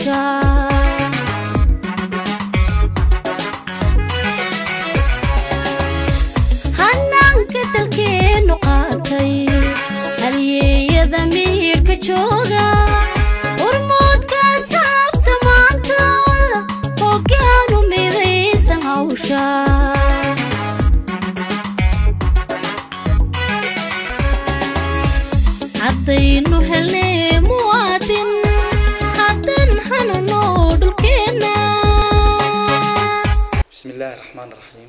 hawsha hanaanka dalkeenu qaatay halyeeyada miyirka jooga urmoodka saabta maanta hoggaanu midaysan hawsha haddaynu helnay muwaadin haddan hanano dhulkeenna bismi illaahi raxmaan raxiim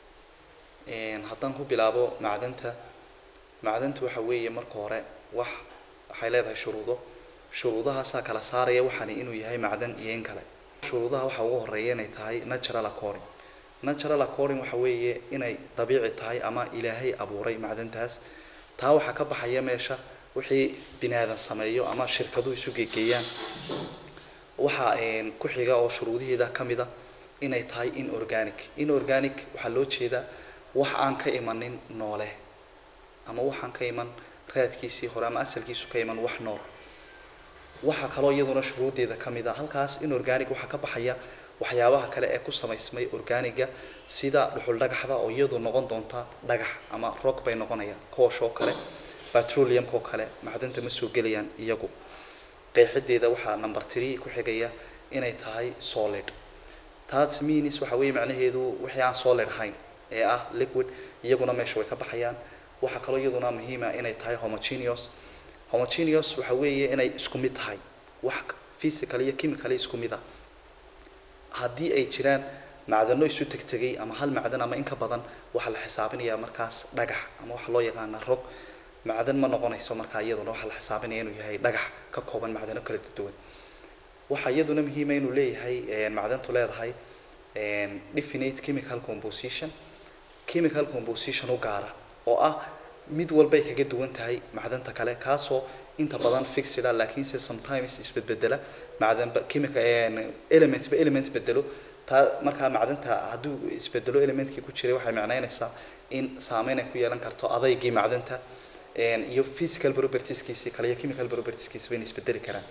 haddaan ku bilaabo macdanta macdanta waxa weeye marka hore wax waxay leedahay shuruudo shuruudahaasaa kala saaraya waxaani inuu yahay macdan iyo in kale shuruudaha waxaa ugu horeeya inay tahay natural according natural according waxa weeye inay dabiici tahay ama ilaahay abuuray macdantaas taa waxaa ka baxaya meesha wixii bini aadan sameeyo ama shirkaduhu isu geegeeyaan waxaa ku xiga oo shuruudiheeda ka mid a inay tahay inorganic inorganic waxaa loo jeedaa wax aan ka imanin noole ama waxaan ka iman raadkiisii hore ama asalkiisu ka iman wax nool waxaa kaloo iyaduna shuruudeeda ka mid a halkaas inorganic waxaa ka baxaya waxyaabaha kale ee ku samaysmay organiga sida dhuxul dhagaxda oo iyadu noqon doonta dhagax ama rock bay noqonayaan koosh oo kale petroleumka oo kale macdanta ma soo gelayaan iyagu qeexideeda waxaa number three ku xigaya inay tahay solid taas means waxa weeye macnaheedu wixii aan solid ahayn ee ah liquid iyaguna meesha way ka baxayaan waxaa kaloo iyaduna muhiima inay tahay homogeneous homogeneous waxa weeye inay isku mid tahay wax physical iyo chemical isku mid ah haddii ay jiraan macdano isu tegtegay ama hal macdan ama in ka badan waxaa la xisaabinayaa markaas dhagax ama waxa loo yaqaana rog macdan ma noqonayso markaa iyaduna waxaa la xisaabinaya inuu yahay dhagax ka kooban macdano kala duwan waxaa iyaduna muhiima inuu leeyahay macdantu leedahay definite chemical composition chemical composition u gaara oo ah mid walbay kaga duwan tahay macdanta kale kaasoo inta badan fixed ah laakiinse sometimes isbedbedela macdanba chemical element ba element bedelo taa markaa macdanta hadduu isbedelo elementkii ku jiray waxay macnaynaysaa in saameyn ay ku yeelan karto adaygii macdanta iyo physical propertieskiisi kale iyo chemical propertieskiisi bayna isbedeli karaan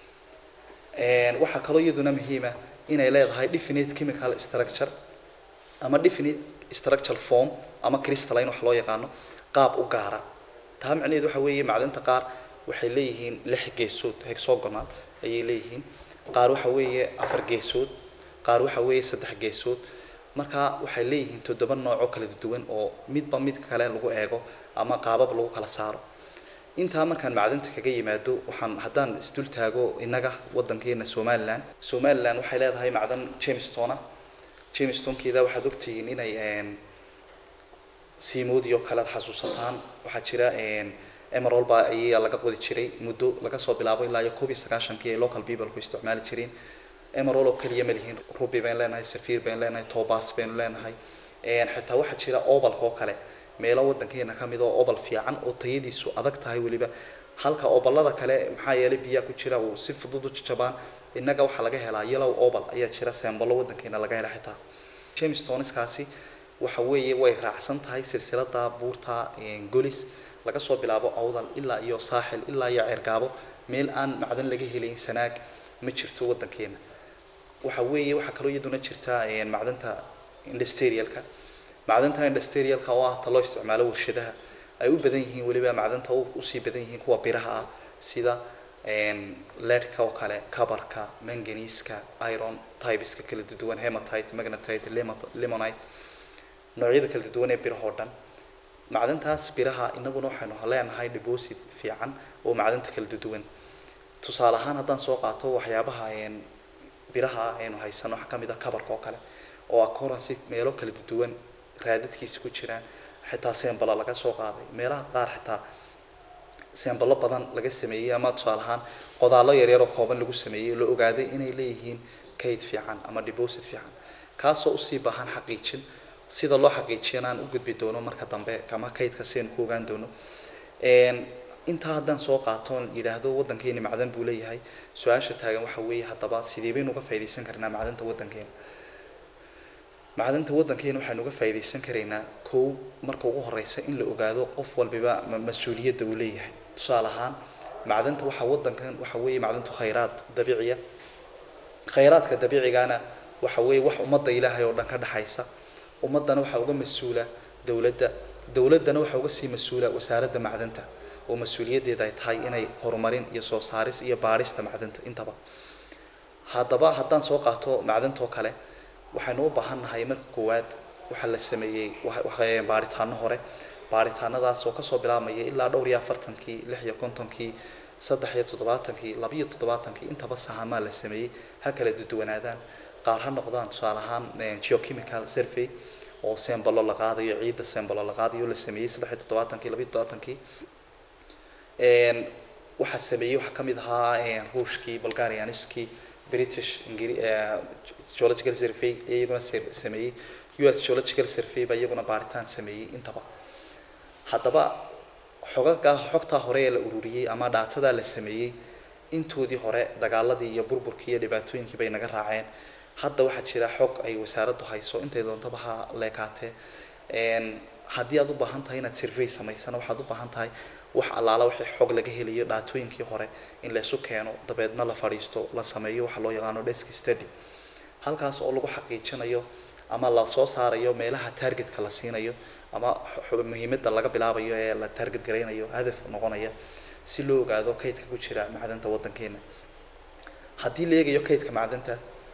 waxaa kaloo iyaduna muhiima inay leedahay definite chemical structure ama definite structural form ama crystalline wax loo yaqaano qaab u gaara taa macnaheedu waxa weeye macdanta qaar waxay leeyihiin lix geesood hexagonal ayay leeyihiin qaar waxa weeye afar geesood qaar waxa weeye saddex geesood marka waxay leeyihiin toddoba nooc oo kala duwan oo midba mid kale lagu eego ama qaabab lagu kala saaro intaa markaan macdanta kaga yimaado waxaan haddaan isdul taago innaga waddankeena somaliland somaliland waxay leedahay macdan jamestona jamestonkeeda waxaad ogtihiin inay siimoodii oo kale ad xasuusataan waxaa jira emerald baa ayaa laga qodi jiray muddo laga soo bilaabo ilaa iyo koob iyo sagaashankii ay local people ku isticmaali jireen emerald oo keliya ma lihiin ruby baynu leenahay safir baynu leenahay tobas baynu leenahay xitaa waxaa jira obalka oo kale meelo waddankeena ka mid oo obal fiican oo tayadiisu adag tahay weliba halka obalada kale maxaa yeelay biyaha ku jira uu si fudud u jajabaan innaga waxaa laga helaa yellow obal ayaa jira sembalo waddankeena laga hela xitaa jamestoneskaasi waxa weeye way raacsan tahay silsilada buurta golis laga soo bilaabo awdal ilaa iyo saaxil ilaa iyo ceergaabo meel aan macdan laga helayn sanaag ma jirto waddankeena waxa weeye waxaa kaloo iyaduna jirta macdanta industrialka macdanta industrialka oo ah ta loo isticmaalo warshadaha ay u badan yihiin weliba macdanta usii badan yihiin kuwa biraha ah sida leadka oo kale cabarka manganiska iron typeska kala duwan hematite magnetite limonite noocyada kala duwan ee birahoo dhan macdantaas biraha inaguna waxaynu leenahay deposit fiican oo macdanta kala duwan tusaale ahaan haddaan soo qaato waxyaabaha biraha aynu haysano waxaa kamid ah cabarka oo kale oo occurrence meelo kala duwan raadadkiisa ku jiraan xitaa sembala laga soo qaaday meelaha qaar xitaa sembalo badan laga sameeyey ama tusaale ahaan qodaallo yaryar oo kooban lagu sameeyey la ogaaday inay leeyihiin kayd fiican ama deposit fiican kaasoo usii baahan xaqiijin sida loo xaqiijiyana aan u gudbi doono marka dambe ama kaydka si aynu ku ogaan doono intaa haddaan soo qaato yidhaahdo waddankeeni macdan buu leeyahay su-aasha taagan waxa weeye haddaba sidee baynu uga faaidaysan karnaa macdanta waddankeena macdanta waddankeena waxaynu uga faaidaysan karaynaa kow marka ugu horeysa in la ogaado qof walbiba mas-uuliyadda uu leeyahay tusaale ahaan macdanta waxaa waddankan waxa weeye macdantu khayraad dabiiciya khayraadka dabiicigana waxa weeye wax ummadda ilaahay oo dhan ka dhexaysa ummaddana waxaa uga mas-uula dowladda dowladdana waxaa uga sii mas-uula wasaaradda macdanta oo mas-uuliyaddeeda ay tahay inay horumarin iyo soo saaris iyo baadhista macdanta intaba haddaba haddaan soo qaato macdantoo kale waxaynu u baahan nahay marka koowaad waxaa la sameeyey baadhitaano hore baadhitaanadaas oo kasoo bilaabmaya ilaa dhowr iyo afartankii lix iyo kontonkii saddex iyo toddobaatankii labiyo toddobaatankii intaba sahamaa la sameeyey ha kala duduwanaadaan qaar ha noqdaan tusaale ahaan geochemical survey oo sembalo la qaadayo ciidda sembalo la qaadayo la sameeyey saddex iyo toddobaatankii labiyo toddobaatankii waxaa sameeyey waxaa kamid ahaa ruushkii bulgarianiskii british geological survey iyaguna sameeyey u s geological survey baa iyaguna baaritaan sameeyey intaba haddaba xogagaa xogtaa hore ee la ururiyey ama dhaatadaa la sameeyey intoodii hore dagaaladii iyo burburkii iyo dhibaatooyinkii bay naga raaceen hadda waxaa jira xog ay wasaaraddu hayso intay doontaba ha leekaatee haddii aad u baahan tahay inaad survey samaysana waxaad u baahan tahay wax allaala wixii xog laga helayo dhaatooyinkii hore in laysu keeno dabeedna la fadhiisto la sameeyo waxa loo yaqaano desk study halkaas oo lagu xaqiijinayo ama la soo saarayo meelaha targetka la siinayo ama muhiimadda laga bilaabayo ee la target garaynayo hadaf noqonaya si loo ogaado kaydka ku jira macdanta waddankeena haddii la eegayo kaydka macdanta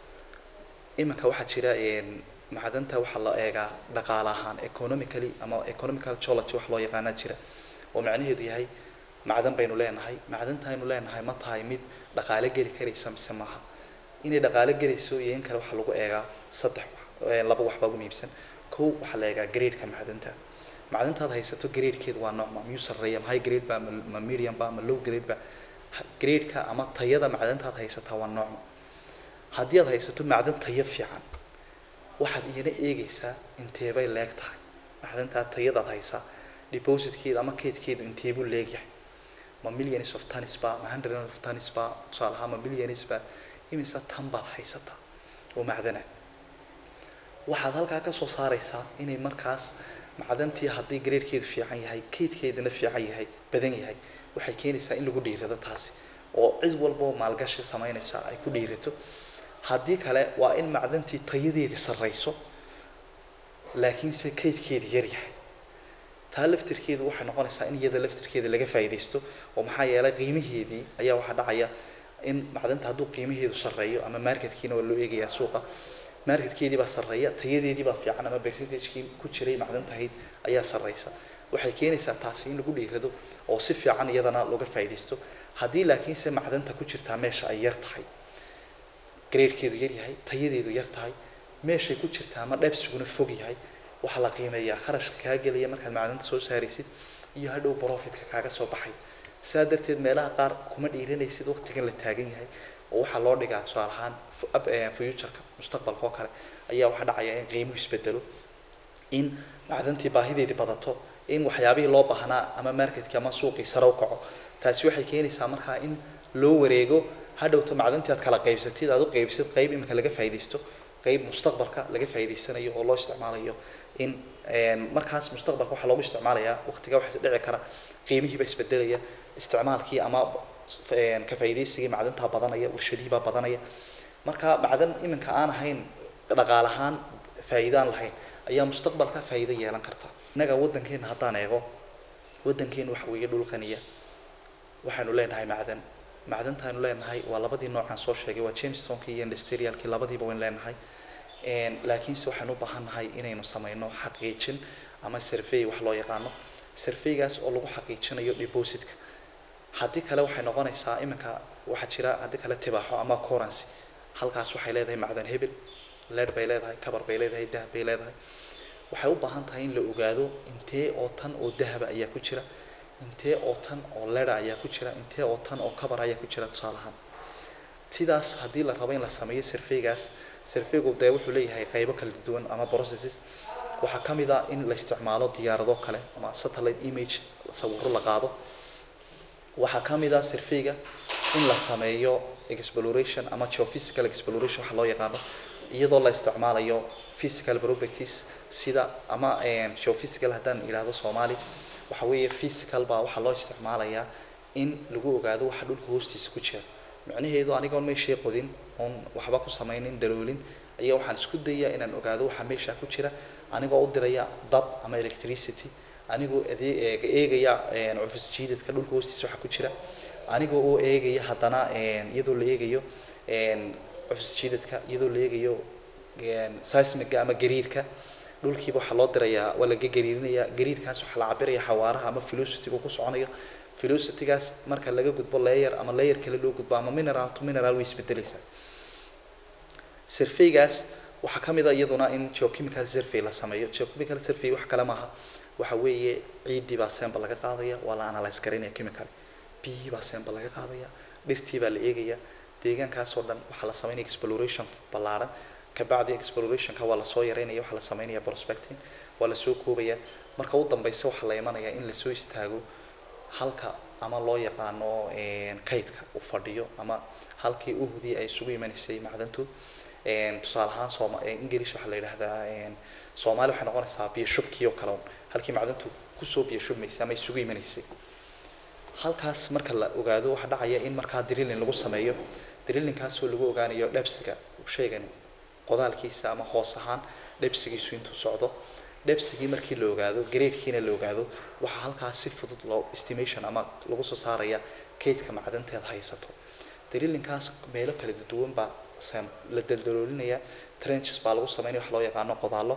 iminka waxaa jira macdanta waxaa la eegaa dhaqaale ahaan economically ama economical geology wax loo yaqaanaa jira oo macnaheedu yahay macdan baynu leenahay macdanta aynu leenahay ma tahay mid dhaqaale geli karaysa mise maaha inay dhaqaale gelayso iyo in kale waxaa lagu eegaa saddex laba waxbaa ugu muhiimsan kow waxaa la eegaa gradeka macdanta macdantaad haysato gradekeedu waa noocma miyuu sarreeya ma high grade ba ma medium ba ma low grade ba gradeka ama tayada macdantaad haysataa waa noocma haddii aad haysato macdan tayo fiican waxaad iyana eegaysaa inteebay leeg tahay macdantaa tayadaad haysaa depositkeeda ama keedkeedu inteebuu leegyahay ma millions of tons ba ma hundred of tons ba tusaale ahaan ma millions ba imise tan baad haysataa oo macdana waxaad halkaa kasoo saaraysaa inay markaas macdantii haddii gradekeedu fiican yahay keydkeedana fiican yahay badan yahay waxay keenaysaa in lagu dhiirado taasi oo cid walboo maalgashi samaynaysa ay ku dhiirato haddii kale waa in macdantii tayadeedii sarrayso laakiinse keydkeedi yar yahay taa laftirkeedu waxay noqonaysaa in iyada laftirkeeda laga faa'iidaysto oo maxaa yeelay qiimaheedii ayaa waxaa dhacaya in macdanta hadduu qiimaheedu sarreeyo ama marketkiina waa loo eegayaa suuqa marketkeedii baa sarreeya tayadeedii baa fiican ama percentagekii ku jiray macdantahayd ayaa sarreysa waxay keenaysaa taasi in lagu dhiirado oo si fiican iyadana looga faa'iidaysto haddii laakiinse macdanta ku jirtaa meesha ay yar tahay gradekeedu yar yahay tayadeedu yar tahay meeshay ku jirtaa ama dheebsiguna fog yahay waxaa la qiimeeyaa kharashka kaa gelaya markaad macdanta soo saaraysid iyo hadhow profitka kaaga soo baxay saa darteed meelaha qaar kuma dhiiranaysid waqtigan la taagan yahay oo waxaa loo dhigaa tusaale ahaan futureka mustaqbalka oo kale ayaa waxaa dhacaya in qiimuhu isbedelo in macdantii baahideedii badato in waxyaabihii loo baahnaa ama marketkii ama suuqii sare u kaco taasi waxay keenaysaa markaa in loo wareego hadhowto macdantii aad kala qaybsatid aad u qaybsid qayb iminka laga faa'iidaysto qayb mustaqbalka laga faa'iidaysanayo oo loo isticmaalayo in markaas mustaqbalka waxaa loogu isticmaalayaa waqtiga waxaa dhici kara qiimihiiba isbedelaya isticmaalkii ama ka faa'iidaysigii macdantaa badanaya warshadihiibaa badanaya marka macdan iminka aan ahayn dhaqaal ahaan faa'iido aan lahayn ayaa mustaqbalka faa'iido yeelan karta innaga waddankeena haddaan eego waddankeena waxa weeye dhul qaniya waxaanu leenahay macdan macdantaanu leenahay waa labadii noocaan soo sheegay waa jamestonki iyo industrialkii labadiiba waynu leenahay laakiinse waxaanu u baahan nahay inaynu sameyno xaqiijin ama survey wax loo yaqaano surveygaas oo lagu xaqiijinayo depositka haddii kale waxay noqonaysaa iminka waxaa jira haddii kale tibaaxo ama currency halkaas waxay leedahay macdan hebel leer bay leedahay kabar bay leedahay dahab bay leedahay waxay u baahan tahay in la ogaado intee oo tan oo dahaba ayaa ku jira intee oo tan oo lera ayaa ku jira intee oo tan oo kabar ayaa ku jira tusaale ahaan sidaas haddii la rabo in la sameeyo surveygaas surveygu dee wuxuu leeyahay qaybo kala duwan ama processes waxaa ka mid ah in la isticmaalo diyaarado kale ama satellite image sawiro la qaado waxaa ka mid ah surveyga in la sameeyo exploration ama geophysical exploration waxa loo yaqaano iyadoo la isticmaalayo physical properties sida ama geophysical haddaan idhaahdo soomaali waxa weeye physical baa waxaa loo isticmaalayaa in lagu ogaado waxa dhulka hoostiisa ku jira micnaheedu anigoon meeshii qodin oon waxba ku samaynin daloolin ayaa waxaan isku dayaa inaan ogaado waxa meesha ku jira anigoo u diraya dab ama electricity anigoo adee- eegaya een, cufis jiidadka dhulka hoostiisa waxa ku jira anigoo oo eegaya haddana een, iyadoo la eegayo een, cufis jiidadka iyadoo la eegayo een, seismiga ama gariirka dhulkiiba waxaa loo dirayaa waa laga gariirinayaa gariirkaas waxaa la cabiraya xawaaraha ama velocity-gu ku soconayo velocity-gaas marka laga gudbo layer ama layer kale loo gudbo ama mineral to mineral way isbedelaysaa surveygaas waxaa ka mid a iyaduna in geochemical survey la sameeyo geochemical survey wax kale maaha waxa weeye ciiddii baa sample laga qaadaya waa la analyze garaynaya chemical biyihii baa sample laga qaadaya dhirtii baa la eegaya deegaankaas oo dhan waxaa la sameynaya exploration ballaaran kabacdi explorationka waa lasoo yareynaya waxaa la sameynaya prospecting waa lasoo koobaya marka u dambeysa waxaa la imanaya in lasoo istaago halka ama loo yaqaano een, kaydka uu fadhiyo ama halkii uhudii ay isugu imanaysay macdantu een, tusaale ahaan sooma ee, english waxaa la yidhahdaa een, soomaali waxay noqonaysaa biyo shubkii oo kale un halkii macdantu kusoo biyo shubmaysay ama isugu imanaysay halkaas marka la ogaado waxaa dhacaya in markaa drilling lagu sameeyo drillingkaasoo lagu ogaanayo dhebsiga sheegani qodaalkiisa ama hoos ahaan dhebsigiisu intuu socdo dhebsigii markii la ogaado gradekiina la ogaado waxaa halkaas si fudud loo estimation ama lagu soo saaraya kaydka macdanteed haysato drillingkaas meelo kala duwan baa sam- la daldaloolinaya trenches baa lagu sameynaya wax loo yaqaano qodaalo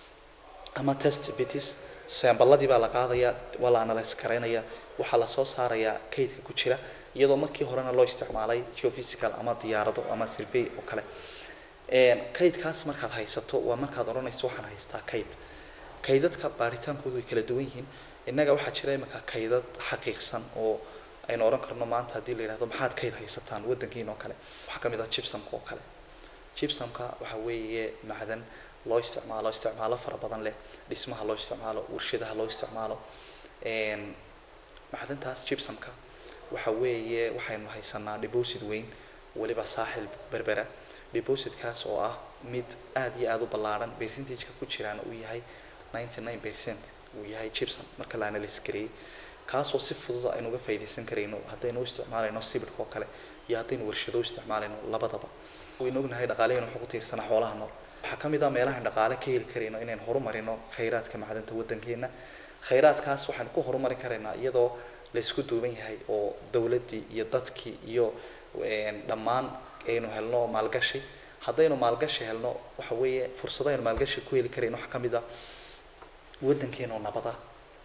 ama test bitis sambaladii baa la qaadaya waa la analyze garaynaya waxaa lasoo saarayaa kaydka ku jira iyadoo markii horena loo isticmaalay geophysical ama diyaarado ama survey oo kale Een, kaydkaas markaad haysato waa markaad odhanayso waxaan haystaa kayd kaydadka baaritaankoodu way kala duwan yihiin innaga waxaa jira imika kaydad xaqiiqsan oo aynu odhan karno maanta haddii la yidhahdo maxaad kayd haysataan waddankiin oo kale waxaa ka mid ah gypsumka oo kale gypsumka waxa weeye macdan loo isticmaalo isticmaalo fara badan leh dhismaha loo isticmaalo warshadaha loo isticmaalo Een, macdantaas gypsumka waxa weeye waxaynu haysanaa deposit weyn weliba saaxil berbera depositkaas oo ah mid aad iyo aad u ballaaran percentageka ku jiraana uu yahay 99 percent uu yahay gypsum marka la analyse gareeyey kaasoo si fudud aynu uga faa'iidaysan karayno haddaynu u isticmaalayno sibidhka oo kale iyo haddaynu warshado u isticmaalayno labadaba waynu ognahay dhaqaalehenu wuxuu ku tiirsanaa xoolaha nool waxaa ka mid ah meelahan dhaqaale ka heli karayno inaynu horumarino khayraadka macdanta waddankeena khayraadkaas waxaanu ku horumarin karaynaa iyadoo la isku duuban yahay oo dowladdii iyo dadkii iyo een, dhammaan aynu helno maalgashi haddaynu maalgashi helno waxa weeye fursado aynu maalgashi ku heli karayno waxaa ka mid ah waddankeena oo nabada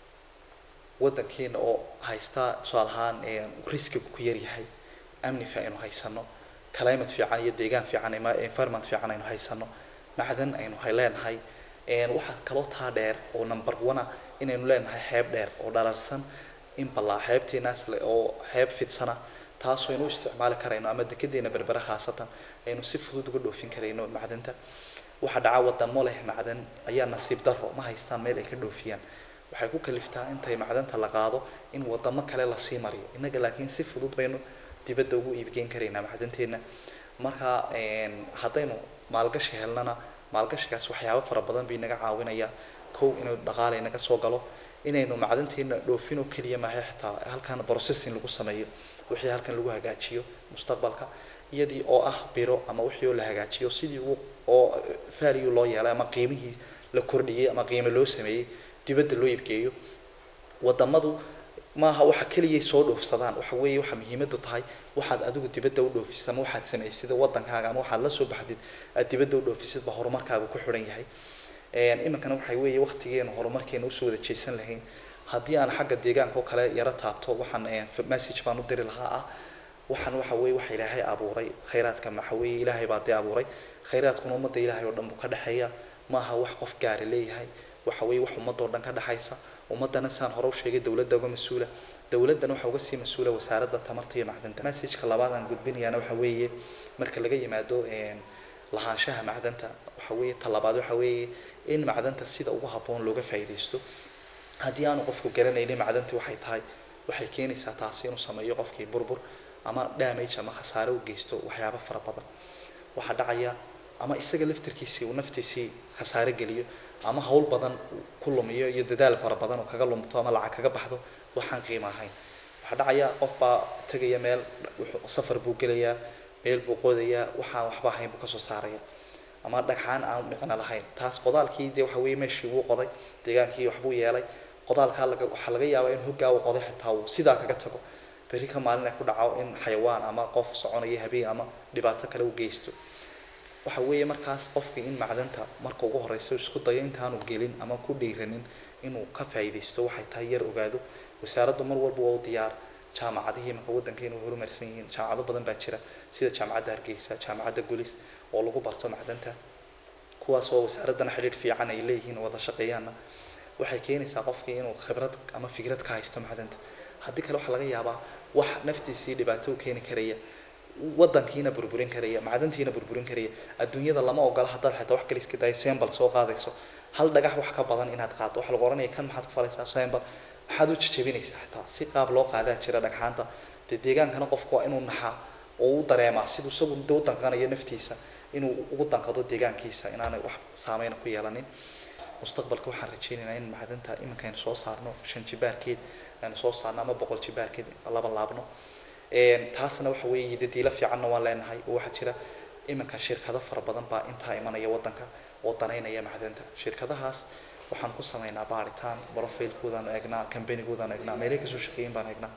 waddankeena oo haysta tusaale ahaan een, riskigu ku yaryahay amni fi aynu haysano climate fiican iyo deegaan fiican ama environment fiican aynu haysano macdan aynu hay leenahay een, waxaa kaloo taa dheer oo number one ah inaynu leenahay xeeb dheer oo dhalarsan in ballaa xeebteenaas le- oo xeeb fidsana taasoo aynu u isticmaali karayno ama dekedeena berbera khaasatan aynu si fudud uga dhoofin karayno macdanta waxaa dhaca wadamo leh macdan ayaa nasiib daro ma haystaan meel ay ka dhoofiyaan waxay ku kaliftaa intay macdanta la qaado in wadamo kale lasii mariyo innaga laakiin si fudud baynu dibadda ugu iibgeyn karaynaa macdanteena marka een, haddaynu maalgashi helnana maalgashigaas waxyaabo fara badan bay naga caawinaya kow inuu dhaqaale naga soo galo inaynu macdanteena dhoofin oo keliya maaha xitaa halkan processing lagu sameeyo wixii halkan lagu hagaajiyo mustaqbalka iyadii oo ah biro ama wixii oo la hagaajiyo sidii uu oo value loo yeelay ama qiimihii la kordhiyey ama qiimo loo sameeyey dibadda loo iibgeeyo wadamadu maaha waxa keliyay soo dhoofsadaan waxa weeye waxa muhiimadu tahay waxaad adigu dibadda u dhoofisid ama waxaad samaysid waddankaaga ama waxaad la soo baxdid aad dibadda u dhoofisid ba horumarkaaga ku xidhan yahay Een, iminkana waxay weeye waqtigeenu horumarkeena usoo wada jeesan lahayn haddii aan xagga deegaanka oo kale yaro taabto waxaan een, message baan u diri lahaa ah waxaan waxa weeye waxa ilaahay abuuray khayraadka waxa weeye ilaahay baa dee abuuray khayraadkuna ummadda ilaahay oo dhan buu ka dhexeeya maaha wax qof gaari leeyahay waxa weeye wax ummadoo dhan ka dhexaysa ummadana saan hore u sheegay dowladda uga mas-uula dowladdana waxaa uga sii mas-uula wasaaradda tamarta iyo macdanta messageka labaad aan gudbinayaana waxa weeye marka laga yimaado een, lahaanshaha macdanta waxa weeye talabaad waxa weeye in macdanta sida ugu habboon looga faa'iidaysto haddii aanu qofku garanaynin macdanti waxay tahay waxay keenaysaa taasi inuu sameeyo qofkii burbur ama damage ama khasaare u geysto waxyaabo fara badan waxaa dhacaya ama isaga laftirkiisii uu naftiisii khasaare geliyo ama hawl badan uu ku lumiyo iyo dadaal fara badan oo kaga lumto ama lacag kaga baxdo waxaan qiimo ahayn waxaa dhacaya qof baa tegaya meel wuxuu- safar buu gelayaa meel buu qodayaa waxaan waxba ahayn buu kasoo saaraya ama dhagxaan aan micno lahayn taas qodaalkii dee waxa weeye meeshii wuu qoday deegaankii waxbuu yeelay qodaalkaa laga waxaa laga yaabaa in hoggaa uu qoday xitaa uu sidaa kaga tago berri ka maalin ay ku dhaco in xayawaan ama qof soconaya habeen ama dhibaato kale u geysto waxa weeye markaas qofkii in macdanta marka ugu horeysa uu isku dayo intaanu gelin ama ku dhiiranin inuu ka faa'iidaysto waxay tahay yar ogaado wasaaraddu mar walba waa u diyaar jaamacadihii marka waddankeenu horumarsan yihiin jaamacado badan baa jira sida jaamacadda hargeysa jaamacadda gulis oo lagu barto macdanta kuwaas oo wasaaraddana xidhiidh fiican ay leeyihiin oo wada shaqeeyaanna waxay keenaysaa qofkii inuu khibrad ama fikrad ka haysto macdanta haddii kale waxaa laga yaabaa wax naftiisii dhibaato u keeni karaya wadankiina burburin karaya macdantiina burburin karaya adduunyada lama ogola haddaad xitaa wax kale iska dayo sembal soo qaadayso hal dhagax wax ka badan inaad qaaddo waxaa lagu oranaya kan maxaad ku falaysaa sembal maxaad u jajabinaysaa xitaa si qaab loo qaadaa jira dhagxaanta dee deegaankana qofku waa inuu naxaa oo u dareemaa siduu isagu de u danqanayo naftiisa inuu ugu danqado deegaankiisa inaanay wax saameyna ku yeelanin mustaqbalka waxaan rajaynaynaa in macdanta iminka aynu soo saarno shan jibaarkeed aynu soo saarno ama boqol jibaarkeed laba laabno Een, taasna waxa weeye yidadiilo fiicanna waan leenahay oo waxaa jira iminka shirkado fara badan baa intaa imanaya wadanka oo danaynaya macdanta shirkadahaas waxaan ku sameynaa baaritaan profiilkoodaan eegnaa kambanigoodan eegnaa meelay kasoo shaqeeyin baan eegnaa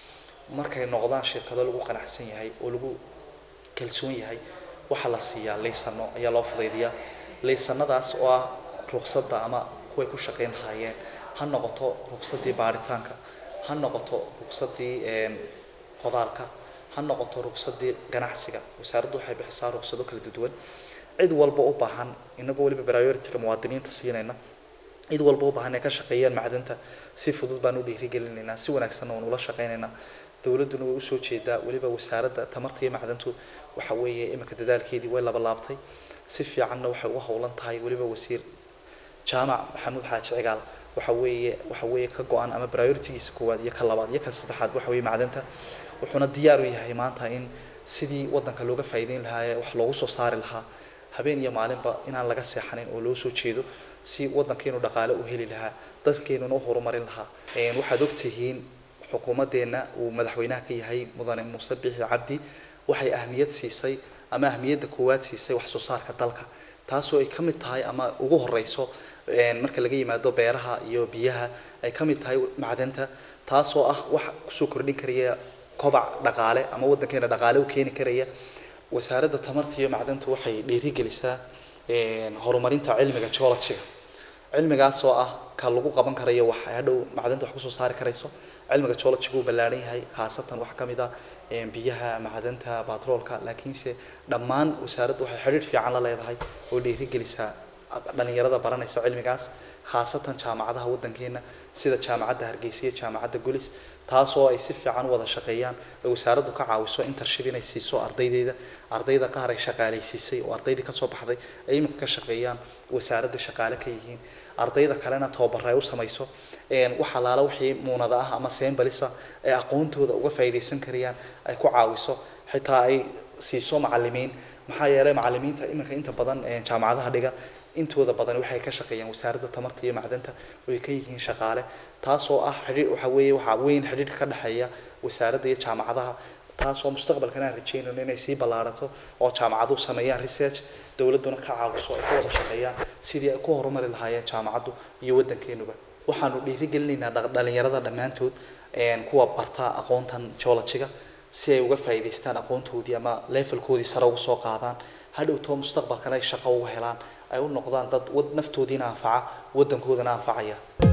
markay noqdaan shirkado lagu qanacsan yahay oo lagu kalsoon yahay waxaa la siiyaa laysano ayaa loo fudaydiyaa laysanadaas oo ah ruqsadda ama kuway ku shaqeyn lahaayeen ha noqoto ruqsaddii baaritaanka ha noqoto ruqsaddii een, qodaalka ha noqoto ruqsaddii ganacsiga wasaaraddu waxay bixisaa ruqsado kala duwan cid walba u baahan inagoo weliba priority-ga muwaadiniinta siinayna cid walba u baahan inay ka shaqeeyaan macdanta si fudud baan u dhiirigelinaynaa si wanaagsanna waan ula shaqeynaynaa dowladduna way usoo jeedaa weliba wasaaradda tamarta iyo macdantu waxa weeye iminka dadaalkeedii way laba laabtay si fiicanna waxay uga howlan tahay weliba wasiir jaamac maxamuud xaaji cigaal waxa weeye waxa weeye ka go-an ama prioritigiisa koowaad iyo ka labaad iyo ka saddexaad waxa weeye macdanta wuxuuna diyaar u yahay maanta in sidii wadanka looga faa'iideyn lahaa ee wax loogu soo saari lahaa habeen iyo maalinba inaan laga seexanin oo loo soo jeedo si wadankeenu dhaqaale u heli lahaa dadkeenuna u horumarin lahaa Een, waxaad ogtihiin xukuumadeenna uu madaxweynaha ka yahay mudane muuse bixi cabdi waxay ahmiyad siisay ama ahmiyadda koowaad siisay wax soo saarka dalka taasoo ay ka mid tahay ama ugu horeyso een, marka laga yimaado beeraha iyo biyaha ay ka mid tahay macdanta taasoo ah wax kusoo kordhin karaya kobac dhaqaale ama wadankeena dhaqaale u keeni karaya wasaaradda tamarta iyo macdanta waxay dhiirigelisaa een, horumarinta cilmiga geologiga cilmigaas oo ah ka lagu qaban karayo wax ay hadhow macdanta wax kusoo saari karayso cilmiga geologiga uu ballaaran yahay khaasatan wax ka mid ah een, biyaha macdanta batroolka laakiinse dhammaan wasaaraddu waxay xidhiidh fiican la leedahay oo dhiirigelisaa dhalinyarada baranaysa cilmigaas khaasatan jaamacadaha wadankeena sida jaamacadda hargeysa iyo jaamacadda gulis taasoo ay si fiican u wada shaqeeyaan oo wasaaraddu ka caawiso internship inay siiso ardaydeeda ardayda qaar ay shaqaaleysiisay oo ardaydii kasoo baxday ay iminka ka shaqeeyaan wasaaradda shaqaale ka yihiin ardayda kalena tababaro ay u samayso een, wax alaala wixii muunada ah ama seenbalisa ee aqoontooda uga faa'iidaysan karayaan ay ku caawiso xitaa ay siiso macalimiin maxaa yeelay macalimiinta iminka inta badan een, jaamacadaha dhiga intooda badan waxay ka shaqeeyaan wasaaradda tamarta iyo macdanta oo ay ka yihiin shaqaale taasoo ah xidhiir waxa weeye waxaa weyn xidhiir ka dhexeeya wasaaradda iyo jaamacadaha taasoo mustaqbalkana aan rajeynayno inay sii ballaarato oo jaamacaduhu sameeyaan research dowladduna ka caawiso ay ka wada shaqeeyaan sidii ay ku horumari lahaayeen jaamacaddu iyo waddankeenuba waxaanu dhiirigelinaynaa dhaq- dhalinyarada dhammaantood een, kuwa barta aqoontan geologiga si ay uga faa'iidaystaan aqoontoodii ama levelkoodii sare ugu soo qaadaan hadhowtoo mustaqbalkana ay shaqo uga helaan ay u noqdaan dad wad naftoodiina anfaca waddankoodana anfacaya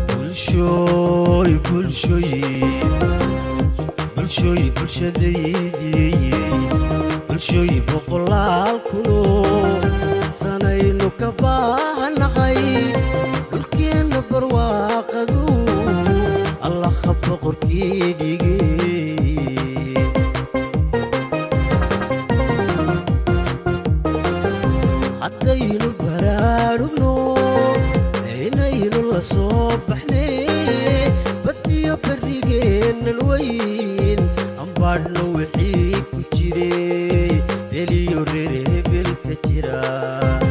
bulshooy bulshooy bulshooy bulshadeydii bulshooy boqolaal kuno sanaynu ka baahanahay dhulkeenna barwaaqadu allaha boqorkii dhigay haddaynu baraarugno aynaynu la soo baxnay badiyo barrigeennan weyn ambaadhno wixii ku jiray beliyo reer hebel ka jira